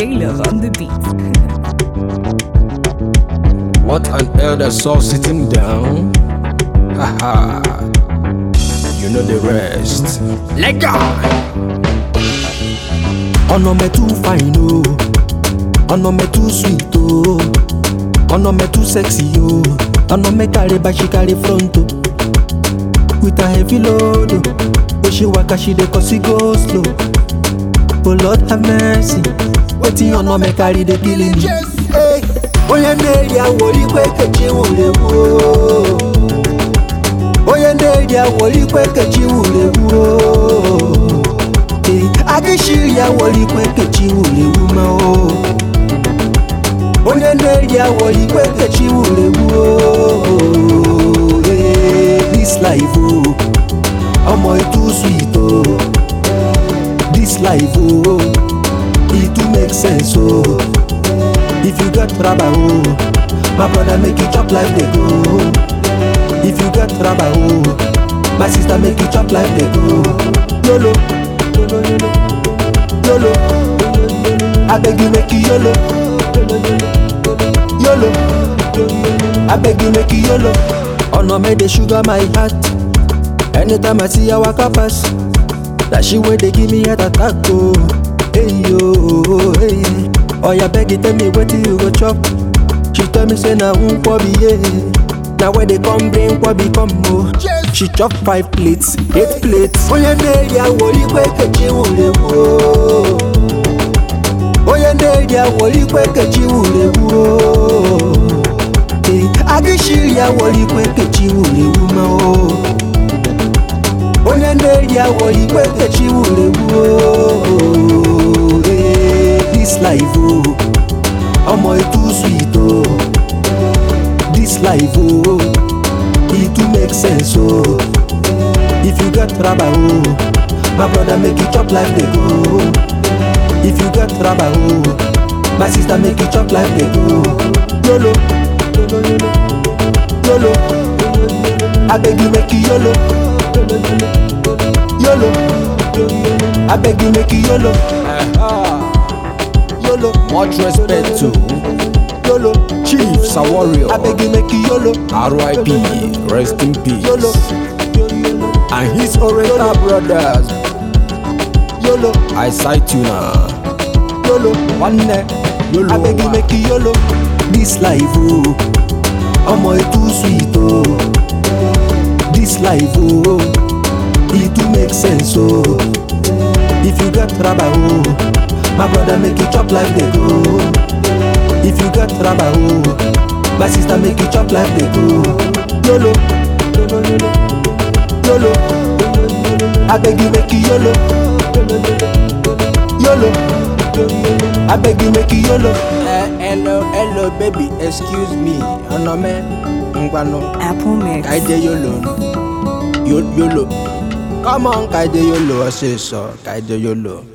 J-Love on the beat. What an elder saw sitting down. Haha. You know the rest. Let go. ọ̀nà mẹ́ too fine o ọ̀nà mẹ́ too sweet o ọ̀nà mẹ́ too sexy o ọ̀nà mẹ́ carry back she carry front o with her heavy load o bó ṣe waka she dey cause e go slow oh lord have mercy wetin ọ̀nà mẹ́ carry dey kill me. Hey, onye na-eri awolikwe kechi wurewu o onye na-eri awolikwe kechi wurewu o. Ee, agịshiri ya wolikwe kechi wurewu ma o onye na-eri awolikwe kechi wurewu o Ee, this life o ọmọ itu sweet o this life o e too make sense o if you get raba o my brother make you chop life dey go if you get raba o my sister make you chop life dey go yolo yolo yolo yolo abeg you make you yolo yolo abeg you make you yolo ọ̀nà mẹ́ dey sugar my heart anytime i see her waka pass na she wey dey give me heart attack o hey yo hey oya beg you tell me wetin you go chop she tell me say na nkwobi ye na where dey come bring nkwobi come o she chop five plates eight plates. onye na-eri awolikwe kechi wurewu o onye na-eri awolikwe kechi wurewu o Ee, agịshiri awolikwe kechi wurewu ma o onye na-eri awolikwe kechi wurewu o Ee, this life o ọmọ itu sweet o this life o e too make sense o if you get raba o my brother make you chop life dey go if you get raba o my sister make you chop life dey go yolo yolo yolo yolo abeg you make you yolo yolo abeg you make you yolo yolo Much respect to yolo Chief Sawario. abeg you make you yolo R.I.P. Rest in peace. yolo yolo And his Oriental brothers. yolo I cite you now. yolo. One neck. YOLO. abeg you make you yolo this life o ọmọ e too sweet o this life o e too make sense o if you get raba o my brother make you chop life dey go if you get raba o my sister make you chop life dey go yolo yolo yolo yolo abeg you make you yolo yolo abeg you make you yolo. Eh, hello, hello, baby. Excuse me. Ọ̀nà mẹ́ ngbanu. Apple Mix. Kaide yolo. Yo- Yolo. Come on, kaide yolo. Ọ̀sẹ̀ sọ, kaide yolo.